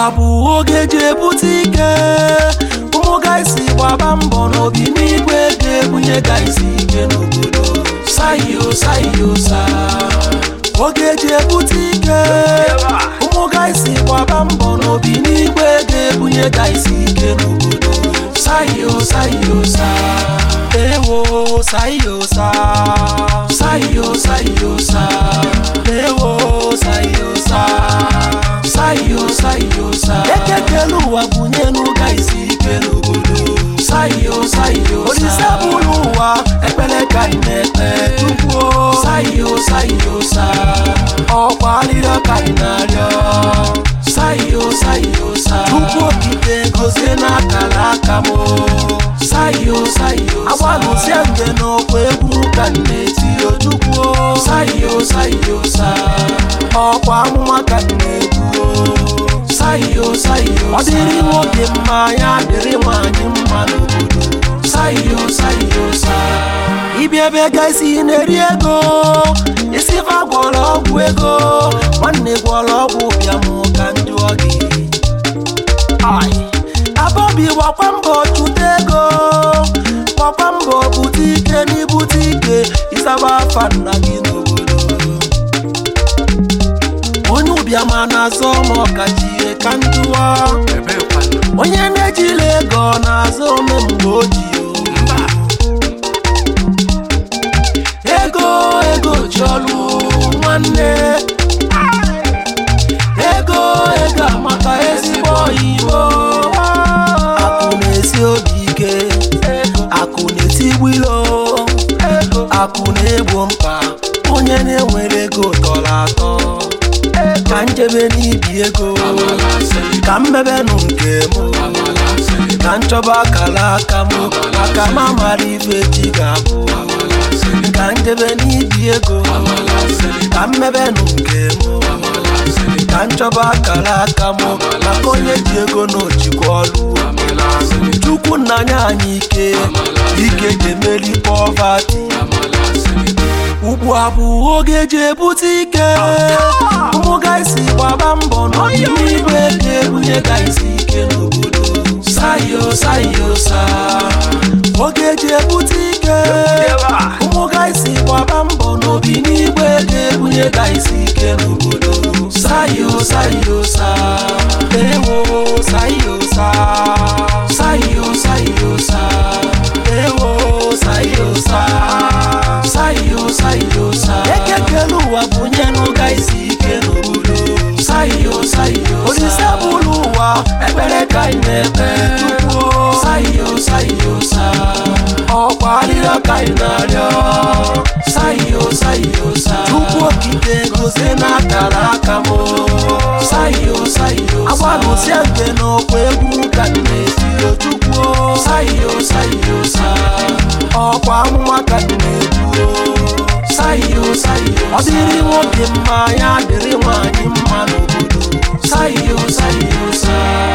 a bụ oge ji ebute ike ụmụ gaisi gbaba mbọ n'obi n'igwe ga-ebunye gaisi ike n'obodo sayo sayo sa oge ji ebute ike ụmụ gaisi gbaba mbọ n'obi n'igwe ga-ebunye gaisi ike n'obodo sayo sayo sa ewo sayo sa sayo sayo sa ewo sayo sa sayo sayo sa ekekele ụwa bunye n'ụga isi ike n'obodo sayo sayo olise bụrụ ụwa ekpere ka ị na-ekpe tukwuo sayo sayo sa ọkwa arịrịọ ka ị na-arịọ sayo sayo sa chukwu okike gozie n'akara aka m sayo sayo agbalụsie nge n'okwu egwu ka m na-eti ojukwuo sayo sayo sa ọkwa amụma ka m na-ekwuo sayo sayo ọ dịrị nwoke mma ya dịrị nwanyị mma n'obodo sayo sayo sa ịbịa ebe gaisi na-eri ego isi fa gwọrọ ọgwụ ego nwanne gwọrọ ọgwụ bịam ka njụọ gị abọbi gbakwa mbọ chụta ego gbakwa mbọ bute ike n'ibute ike ịsaba afa nna gị n'obodo onye ụbịama na-azọ ma ọkachie ka njụọ onye na-ejila ego ọ na-azọ ome mgbe o ji ego ego chọlụ nwanne ego ego amaka ezigbo oyibo akụ na-esi obi ike akụ na-etigbu ilo akụ na-egbo mkpa onye na-enwere ego tọrọ atọ ka njebe n'ibi ego ka mmebenụ nke m ka nchọba akara aka m maka m amara ife chi ga-abụ ka njebe n'ibi ego ka mmebenụ nke m ka nchọba akara aka m maka onye ji ego na ojikwa ọrụ chukwu nna nye anyị ike ike ji emeri pọvati ugbu a bụ oge ji ebute ike ụmụ gaisi gbaba mbọ n'ọdịnihu ga-ebunye gaisi ike n'obodo sayo sayo sa oge ji ebute ike ụmụ gaisi gbaba mbọ n'obi n'igwe ga-ebunye gaisi ike n'obodo sayo sayo sa ewo sayo sa sayo sayo sa ewo sayo sa sayo sayo sa ekekele ụwa bunye n'ụga isi ike n'obodo sayo sayo olise bụrụ ụwa ekpere ka ị na-ekpe tukwuo sayo sayo sa ọkwa arịrịọ ka ị na-arịọ sayo sayo sa chukwu okike gozie n'akara aka m sayo sayo agbalụsie nke n'okwu egwu ka m na-eti otukwuo sayo sayo sa ọkwa amụma ka m na-ekwuo sayo sayo ọ dịrị nwoke mma ya dịrị nwanyị mma n'obodo sayo sayo sa